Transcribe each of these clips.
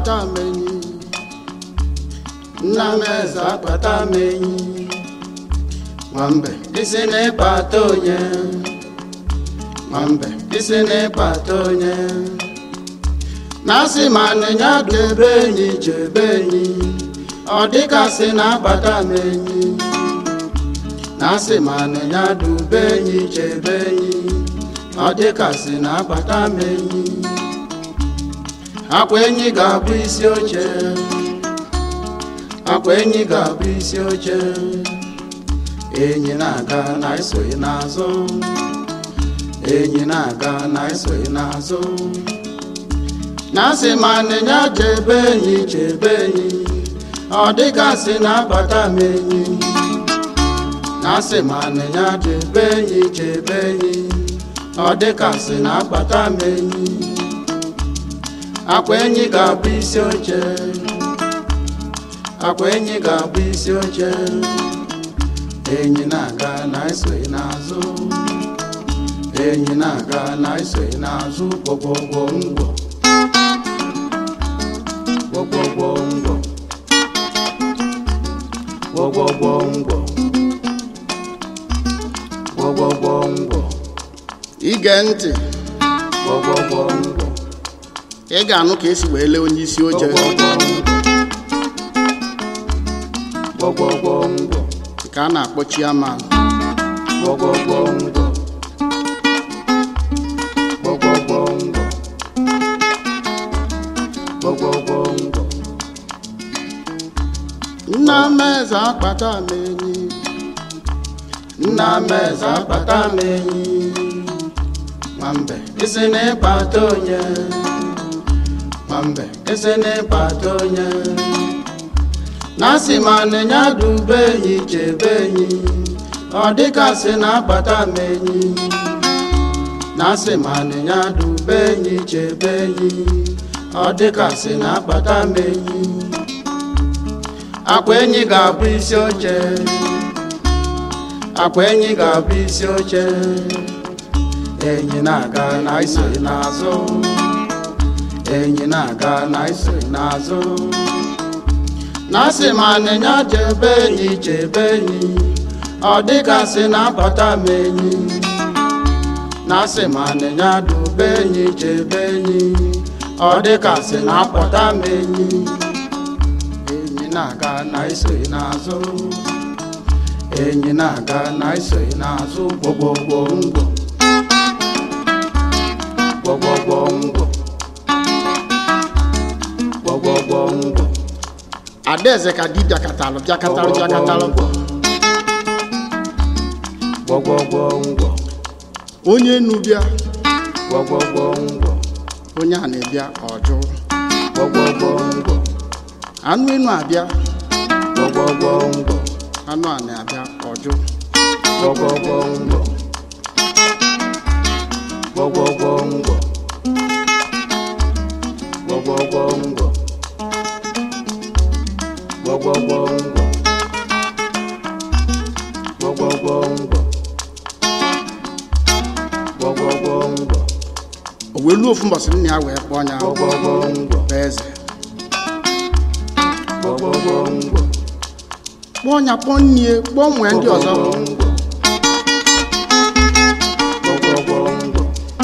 akpata m enyi nna m eze akpata m enyi nwambe isi na-ịkpata onye nwambe isi na-ịkpata onye na-asị ma nịnya debe enyi chebe enyi ọ dịkasị na-akpata m enyi na-asị ma nịnya dube enyi chebe enyi ọ dịkasị na-akpata m enyi akwa enyi ga-abụ isi oche akwa enyi ga-abụ isi oche enyi na-aga na esoghị n'azụ enyi na-aga na esoghị n'azụ na-asị ma nịnya chebe enyi chebe enyi ọ dịgasị na-abata m enyi na-asị ma nịnya chebe enyi chebe enyi ọ dịgasị na-abata m enyi akwa enyi ga-abụ isi oche akwa enyi ga-abụ isi oche enyi na-aga na esoghị n'azụ enyi na-aga na esoghị n'azụ gwọgwọgwọ ngwọ gwọgwọgwọ ngwọ gwọgwọgwọ ngwọ gwọgwọgwọ ngwọ ige ntị gwọgwọgwọ ngwọ ị ga-anụ ka esi wee lee onye isi oche gbọgbọgbọ ngwọ ka a na-akpọ chiaman gbọgbọgbọ ngwọ gbọgbọgbọ ngwọ gbọgbọgbọ ngwọ nna m eze akpata m enyi nna m eze akpata m enyi nwambe isi na-ịkpata onye nwambe isi na-ịkpata onye na-asị ma nịnya dube enyi chebe enyi ọ dịkasị na-akpata m enyi na-asị ma nịnya dube enyi chebe enyi ọ dịkasị na-akpata m enyi akwa enyi ga-abụ isi oche akwa enyi ga-abụ isi oche enyi na-aga na isoghị n'azụ enyi na-aga na isoghị n'azụ na-asị ma nịnya chebe enyi chebe enyi ọ dịgasị na-abata m enyi na-asị ma nịnya dube enyi chebe enyi ọ dịgasị na-apụta m enyi enyi na-aga na isoghị n'azụ enyi na-aga na isoghị n'azụ gbogbogbò ngwọ gbogbogbò ngwọ gbogbogbò ngwọ adaeze ka di bịakatalụ bịakatalụ bịakatalụ gbọgbọgbọ ngwọ onye enu bịa gbọgbọgbọ ngwọ onye a na-ebịa ọjụ gbọgbọgbọ ngwọ anụ enu abịa gbọgbọgbọ ngwọ anụ a na-abịa ọjụ gbọgbọgbọ ngwọ gbọgbọgbọ ngwọ gbọgbọgbọ ngwọ gbọgbọgbọ ngwọ gbọgbọgbọ ngwọ gbọgbọgbọ ngwọ o wee luo ofu mbọsị nna ya wee kpọọ ya gbọgbọgbọ ngwọ bụ eze gbọgbọgbọ ngwọ kpọọ ya kpọọ nnie kpọọ nwee ndị ọzọ gbọgbọgbọ ngwọ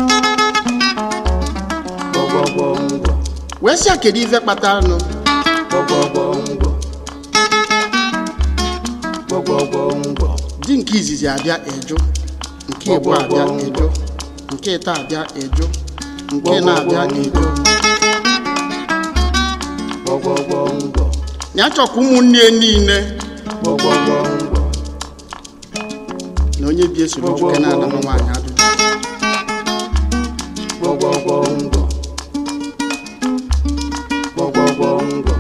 gbọgbọgbọ ngwọ wee sị ya kedu ife kpataranụ gbọgbọgbọ ngwọ gbọgbọgbọ ngwọ di nke izizi abịa eju nke igbo abịa eju nke ịta abịa eju nke na-abịa eju gbọgbọgbọ ngwọ ya chọkwa ụmụnne ya niile gbọgbọgbọ ngwọ na onye bi esoro nwoke na-adama nwaanyị adụjụ gbọgbọgbọ ngwọ gbọgbọgbọ ngwọ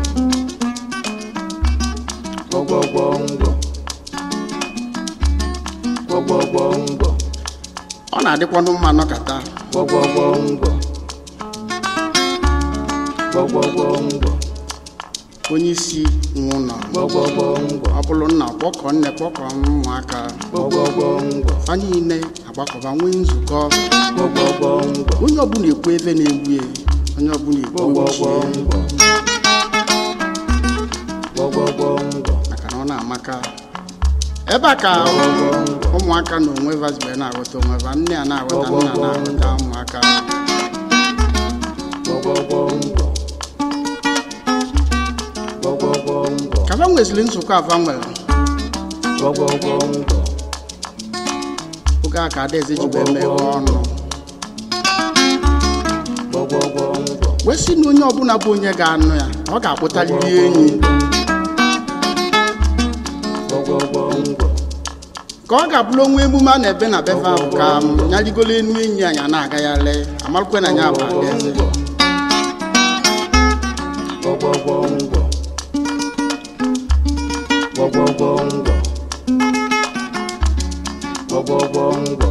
gbọgbọgbọ ngwọ gbọgbọgbọ ngwọ ọ na-adịkwanụ mma nọkata gbọgbọgbọ ngwọ gbọgbọgbọ ngwọ onye isi nwe ụlọ gbọgbọgbọ ngwọ ọ bụrụ nna kpọkọ nne kpọkọ ụmụaka gbọgbọgbọ ngwọ fa niile agbakọba nwee nzukọ gbọgbọgbọ ngwọ onye ọbụla ekwu ebe na-egbu ya onye ọbụla ekwu gbọgbọgbọ ochie ngwọ ụmụaka ebe a ka ụmụaka na onwe vazibe na-aghọta onwe va nne a na-aghọta nna na-aghọta ụmụaka gbọgbọgbọngbọ gbọgbọgbọngbọ ka va nweziri nzukọ ava nwere gbọgbọgbọngbọ oge a ka adaeze ji wee meghe ọnụ gbọgbọgbọngbọ wee sị na onye ọbụla bụ onye ga-anụ ya ọ ga-akpụtarịrị enyi gbọgbọgbọngbọ ka ọ ga-abụrụ onwe emume a na-ebe na befe ahụ ka m nyarigolo enu enyi anyị na-aga ya lee amarụkwe na ya bụ adaeze gbọgbọgbọngbọ gbọgbọgbọngbọ gbọgbọgbọngbọ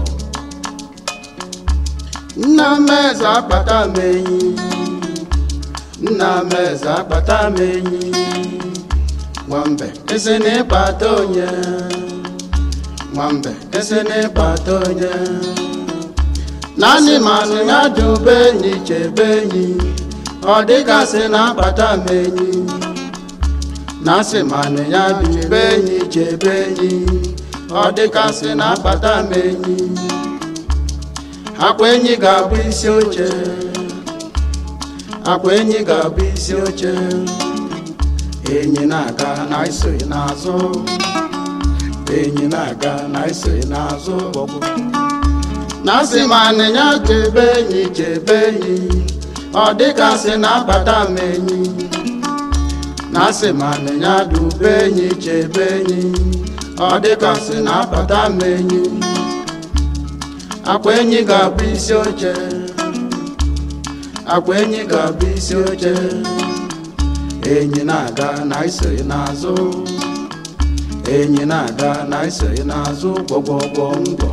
nna m eze akpata m enyi nna m eze akpata m enyi nwambe esi na ịkpata onye nwambe esi na ịkpata onye naanị manụ ya dube enyi chebe enyi ọ dịgasị na akpata m enyi na asị manụ ya dube enyi chebe enyi ọ dịgasị na akpata m enyi akwa enyi ga-abụ isi oche akwa enyi ga-abụ isi oche enyi na-aga na isoghị n'azụ enyi na-aga na isoghị n'azụ na asị ma anịnya chebe enyi chebe enyi ọ dịka sị na-abata m enyi na asị ma anịnya dube enyi chebe enyi ọ dịka sị na-abata m enyi akwa enyi ga-abụ isi oche akwa enyi ga-abụ isi oche enyi na-aga na isoghị n'azụ enyi na-aga na isoghị n'azụ gbọgbọgbọ ngwọ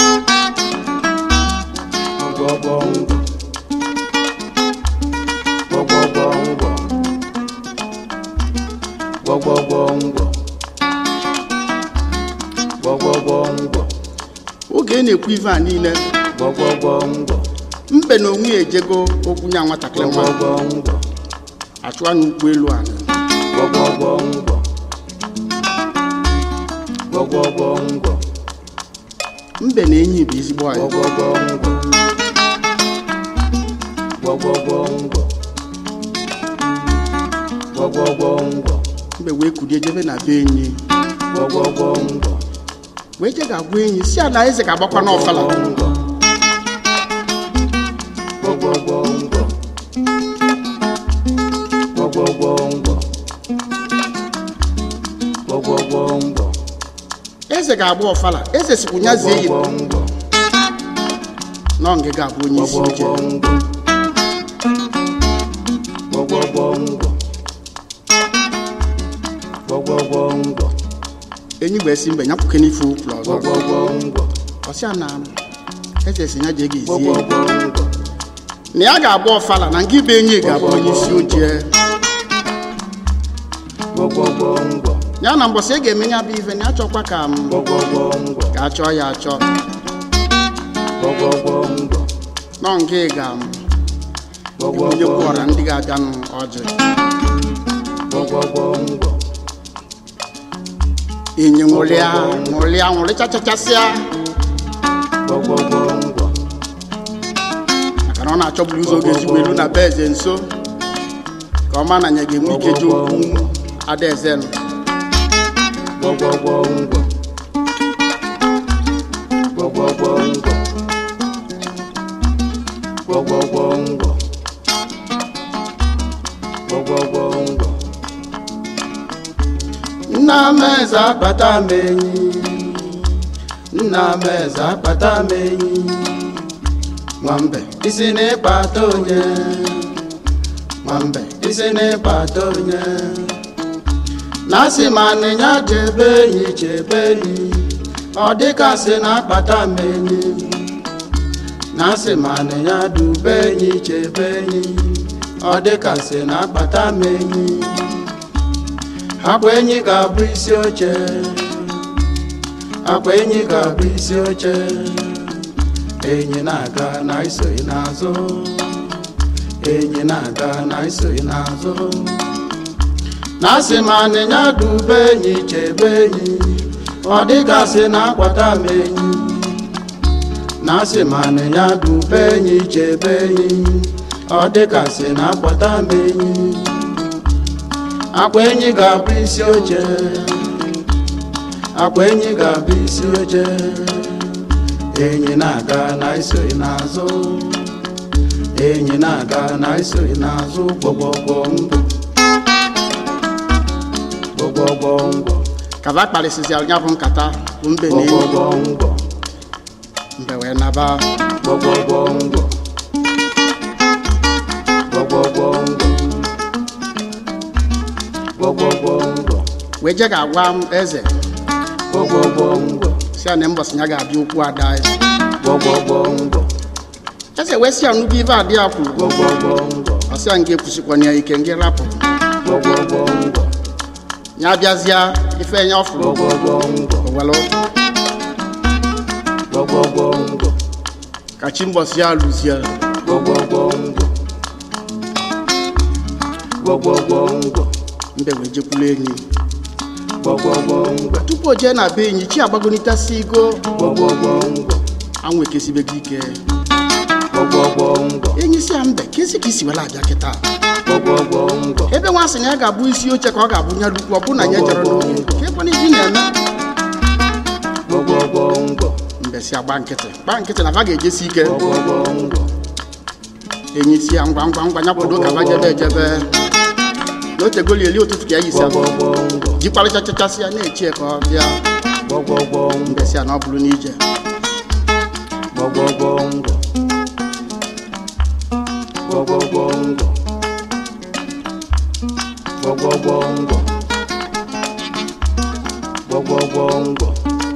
gbọgbọgbọ ngwọ gbọgbọgbọ ngwọ gbọgbọgbọ ngwọ gbọgbọgbọ ngwọ oge na-ekwu ife a niile gbọgbọgbọ ngwọ mbe na onwe ya ejego okwu nya nwatakịrị nwa gbọgbọgbọ ngwọ achụwa n'ụkwụ elu ala gbọgbọgbọ ngwọ gbọgbọgbọ ngwọ mbe na enyi bụ ezigbo anyị gbọgbọgbọ ngwọ gbọgbọgbọ ngwọ gbọgbọgbọ ngwọ mbe wee kulie jebe na be enyi gbọgbọgbọ ngwọ wee je ga-agwa enyi si ala eze ga-agbakwa n'ọfala ngwọ gbọgbọgbọ ngwọ gbọgbọgbọ ngwọ gbọgbọgbọ ngwọ eze ga-agba ọfala eze sikwu nya zie yi gbọgbọgbọ ngwọ nọ nge ga-abụ onye isi oche gbọgbọgbọ ngwọ gbọgbọgbọ ngwọ gbọgbọgbọ ngwọ enyi wee si mbe nyapụke n'ife ụkwụ ọzọ gbọgbọgbọ ngwọ ọsịa na eze si ya jee ga ezi enyi gbọgbọgbọ ngwọ na ya ga-agba ọfala na nke ibe enyi ga-abụ onye isi oche gbọgbọgbọ ngwọ ya na mbọsị ị ga-eme ya bụ ife na ya chọkwa ka m gbọgbọgbọ ngwọ ga-achọ ya achọ gbọgbọgbọ ngwọ nọ nke ga m gbọgbọgbọ onye kwụọra ndị ga-abịanụ ọjị gbọgbọgbọ ngwọ enyi nwụrịa nwụrịa nwụrịchachachasịa gbọgbọgbọ ngwọ maka na ọ na-achọburu ụzọ oge ezigbo elu na be eze nso ka ọ ma na ya ga-enwe ike ji okwu adaeze nụ gbọgbọgbọ ngwọ gbọgbọgbọ ngwọ gbọgbọgbọ ngwọ gbọgbọgbọ ngwọ nna m eze akpata m enyi nna m eze akpata m enyi nwambe isi na-ịkpata onye nwambe isi na-ịkpata onye na asị ma anịnya chebe enyi chebe enyi ọ dịkasị na-akpata m enyi na asị ma anịnya dube enyi chebe enyi ọ dịkasị na-akpata m enyi akwa enyi ga-abụ isi oche akwa enyi ga-abụ isi oche enyi na-aga na isoghị n'azụ enyi na-aga na isoghị n'azụ na asị ma anịnya dube enyi chebe enyi ọ dịgasị na akwata m enyi na asị ma anịnya dube enyi chebe enyi ọ dịgasị na akwata m enyi akwa enyi ga-abụ isi oche akwa enyi ga-abụ isi oche enyi na-aga na isoghị n'azụ enyi na-aga na isoghị n'azụ gbọgbọgbọ ngwọ gbọgbọgbọ ngwọ kaba kparịsịsịara ya bụ nkata bụ mbe na enyi gbọgbọgbọ ngwọ mbe wee naba gbọgbọgbọ ngwọ gbọgbọgbọ ngwọ gbọgbọgbọ ngwọ wee je ga-agwa m eze gbọgbọgbọ ngwọ si ya na mbọsị ya ga-abịa okwu ada eze gbọgbọgbọ ngwọ eze wee si ya nnukwu ife adị ya kwuru gbọgbọgbọ ngwọ ọ sị ya nga ekwusikwana ya ike nga rapụ gbọgbọgbọ ngwọ ya bịazịa ife ya ọfụrụ gbọgbọgbọ ngwọ owelu gbọgbọgbọ ngwọ ka chi mbọsị ya lụzie gbọgbọgbọ ngwọ gbọgbọgbọ ngwọ mbe wee jekwuru enyi gbọgbọgbọ ngwọ tupu o jee na be enyi chi agbagonitasi igo gbọgbọgbọ ngwọ anwụ ekesibego ike gbọgbọgbọ ngwọ enyi si ya mbe kesi ka isi wela abịa kịta gbọgbọgbọ ngwọ ebe nwa sị na ya ga-abụ isi oche ka ọ ga-abụ nya lukwu ọ bụ na ya jere n'oge ka ebe n'ihi na-eme gbọgbọgbọ ngwọ mbe si agba nkịtị gba nkịtị na va ga-ejesi ike gbọgbọgbọ ngwọ enyi si ya ngwa ngwa ngwa nyakwado ka va jebe ejebe na otegoli eli ụtụtụ ka ya yisi gbọgbọgbọ ngwọ jikwarịchachachasị ya na-echie ka ọ bịa gbọgbọgbọ ngwọ mbe si ya na ọ bụrụ n'ije gbọgbọgbọ ngwọ gbọgbọgbọ ngwọ gbọgbọgbọ ngwọ gbọgbọgbọ ngwọ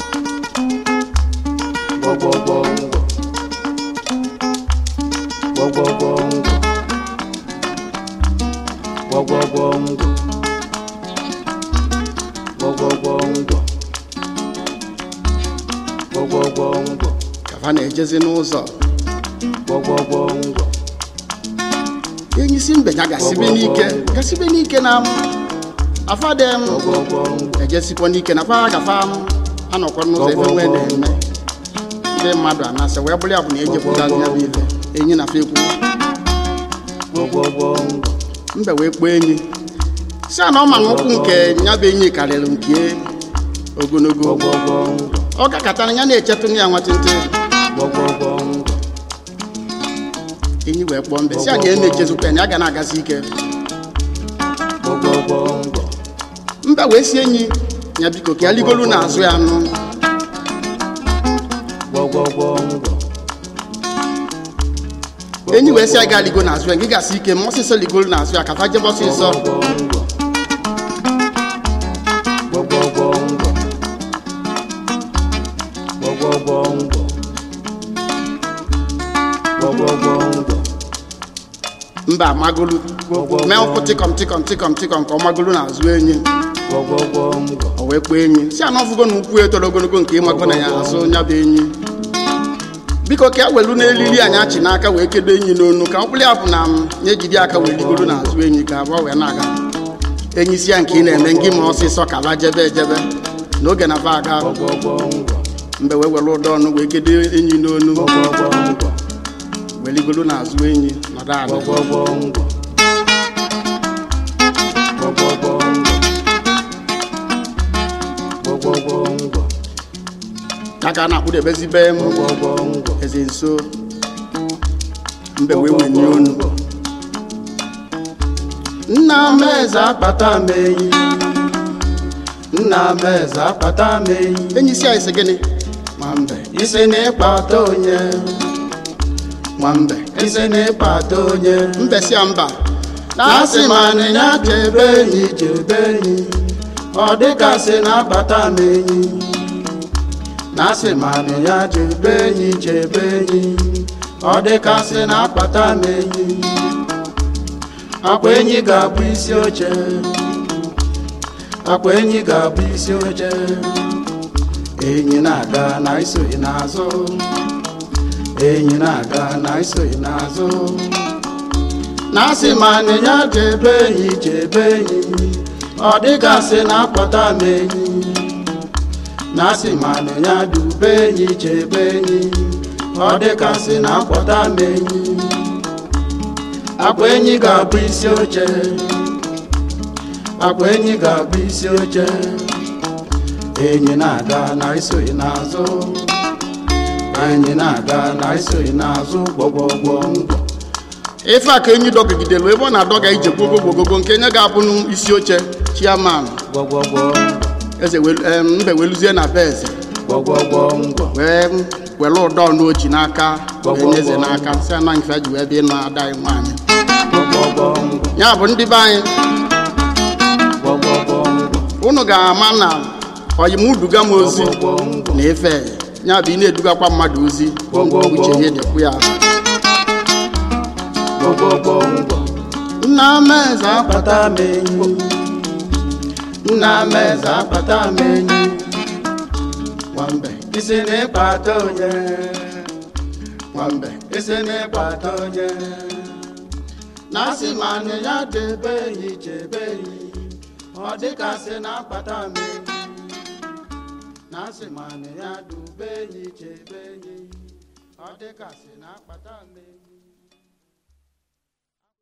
gbọgbọgbọ ngwọ gbọgbọgbọ ngwọ gbọgbọgbọ ngwọ gbọgbọgbọ ngwọ gbọgbọgbọ ngwọ ka va na-ejezi n'ụzọ gbọgbọgbọ ngwọ enyi si mbe ya gasibe n'ike gasibe n'ike na afadem gbọgbọgbọ ngwọ ejesikwa n'ike na fa gafa anọkwa n'ụzọ ebe nwee na-eme ndị mmadụ anasị wee bụrụ ya bụ na ejepụtazi ya bụ ife enyi na fa ekwu gbọgbọgbọ ngwọ mbe wee kpọọ enyi si a na ọ ma na ụkwụ nke ya bụ enyi karịrị nke ogologo gbọgbọgbọ ngwọ ọ gakọtara ya na-echetụ ya nwatịntị gbọgbọgbọ ngwọ enyi wee kpọọ mbe si a na ya na-echezukwa na ya ga na-agazi ike gbọgbọgbọ ngwọ mbe wee si enyi ya biko ka ya ligolu n'azụ ya nụ gbọgbọgbọ ngwọ enyi wee si ya ga ligo n'azụ ya gị gasị ike ma ọsịsọ ligolu n'azụ ya ka fa jebe ọsịsọ gbọgbọgbọ ngwọ gbọgbọgbọ ngwọ gbọgbọgbọ ngwọ gbọgbọgbọ ngwọ mba amagolu mee ụkwụ tịkọm tịkọm tịkọm tịkọm ka ọ magolu n'azụ enyi gbọgbọgbọ ngwọ o wee kpọọ enyi si anọ ọfụgo na ụkwụ etoro ogologo nke ịmago na ya azụ ya bụ enyi biko ka e welu n'elili anyị achị n'aka wee kedo enyi n'onu ka ọ bụrụ ya bụ na m ya ejide aka wee ligoro n'azụ enyi ka abụọ wee na-aga enyi si ya nke ị na-eme ngị ma ọsịsọ ka ba jebe ejebe n'oge na ba aga gbọgbọgbọ ngwọ mgbe wee were ụdọ ọnụ wee kedo enyi n'onu gbọgbọgbọ ngwọ wee ligoro n'azụ enyi nọdụ ala gbọgbọgbọ ngwọ gbọgbọgbọ ngwọ gbọgbọgbọ ngwọ ya ka a na-akpụdebezi m gbọgbọgbọ ngwọ eze nso mbe wee wenye onu nna m eze akpata m enyi nna m eze akpata m enyi enyi si anyị sị gịnị nwambe isi na ịkpata onye nwambe isi na ịkpata onye mbe si ya mba na-asị ma anịnya chebe enyi chebe enyi ọ dịgasị na-akpata m enyi na-asị ma anịnya chebe enyi chebe enyi ọ dịgasị na-akpata m enyi akwa enyi ga-abụ isi oche akwa enyi ga-abụ isi oche enyi na-aga na isoghị n'azụ enyi na-aga na isoghị n'azụ na-asị ma anịnya chebe enyi chebe enyi ọ dịgasị na-akpọta m enyi na asị manụ ya dube enyi chebe enyi ọ dịgasị na-akpọta m enyi akwa enyi ga-abụ isi oche akwa enyi ga-abụ isi oche enyi na-aga na isoghị n'azụ enyi na-aga na isoghị n'azụ gbọgbọgbọ ngwọ ife a ka enyi dọgidelu ebe ọ na-adọga ije gbogogogogo nke nye ga-abụ n'isi oche chiaman gbọgbọgbọ eze welu- em, mbe weluzie na be eze gbọgbọgbọ ngwọ wee were ụdọ n'ochi n'aka wee nye eze n'aka si ana nke ji wee bịa ịnụ ada anyị nwaanyị gbọgbọgbọ ngwọ ya bụ ndị be anyị gbọgbọgbọ ngwọ unu ga-ama na oyimuduga m ozi gbọgbọgbọ ngwọ na ife ya bụ ị na-edugakwa mmadụ ozi uche ya dịkwu ya gbọgbọgbọ ngwọ nna m eze akpata m enyi nna m eze akpata m enyi nwambe isi n'ịkpata onye nwambe isi n'ịkpata onye na asị manụ ya debe enyi chebe enyi ọ dịgasị na-akpata m enyi na asị manụ ya dube enyi chebe enyi ọ dịgasị na-akpata m enyi